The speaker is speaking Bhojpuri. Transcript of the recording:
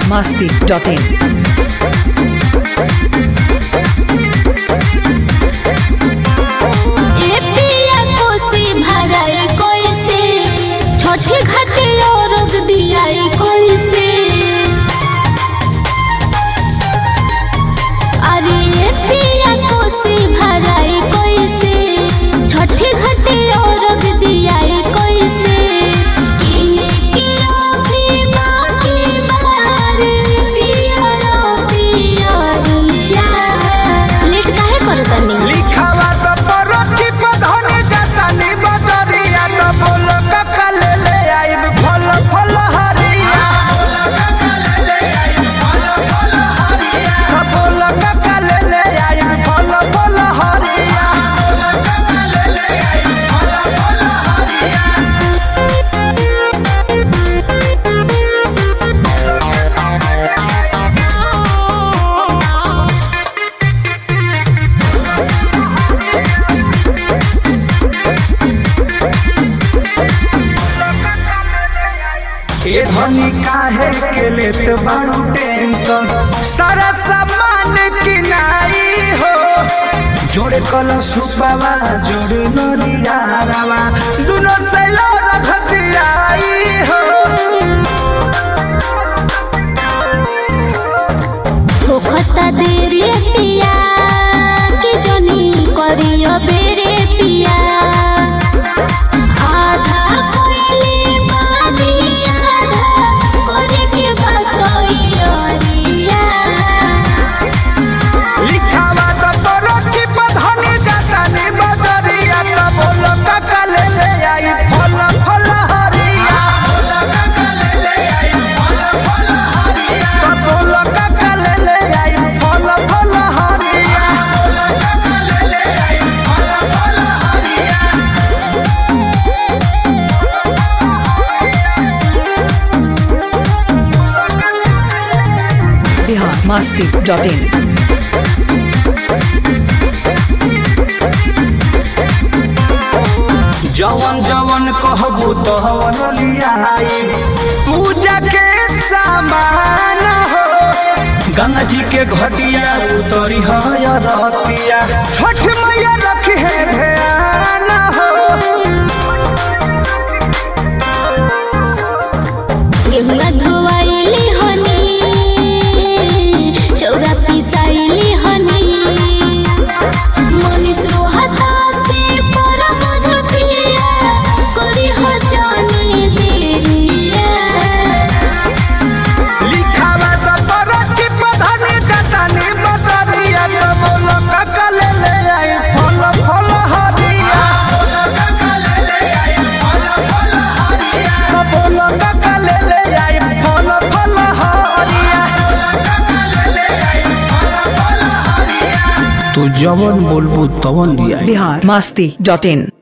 masti.in. ए पिया कोसी भराई कोइसे छठे घाटे औरग दियाई कोइसे अरे ए पिया कोसी भराई कोइसे छठे घाटे औरग दियाई कोइसे किए किया भी बाकी मारे पिया रो पिया रुलिया लेट काहे करतनी लिखावा तो परोठी पधने जतनी बदरिया तो बोल कका ले ले आइब फल फल हरिया तो बोल कका ले ले आइब फल फल हरिया ए धनी काहे के लेत बारू टेंशन सारा सामान किनाई हो जोड़े कल सुबावा जोड़े नरियारावा दुनो से रख दियाई हो होखता देरी पिया कि जनी करियो बेरे पिया आधा कोइले बानी आधा करे के बतइयो रिया लिखावा तो परोठी पधने जतनी बदरिया तो बोल कका ले ले आई फल फल हरिया तो बोल कका ले ले आई फल फल हरिया Bihar masti.in. जवन जवन कहबू तहवन लियाई पूजा के सामान हो गंगा जी के घटिया उतरी है रतिया छठ मैया रखी है ध्यान हो गेहुआ धोवाइली हनी चौरा पिसाइली हनी मनीष रोहता से परम धपिया करी हो जानी देरिया लिखावा तो परची पधनी जतनी बदरिया तो बोलो कका ले ले आई फल फल हरिया तो बोलो कका ले ले आई फल फल हरिया तू जवन बोलबू तवन लिया Bihar masti.in.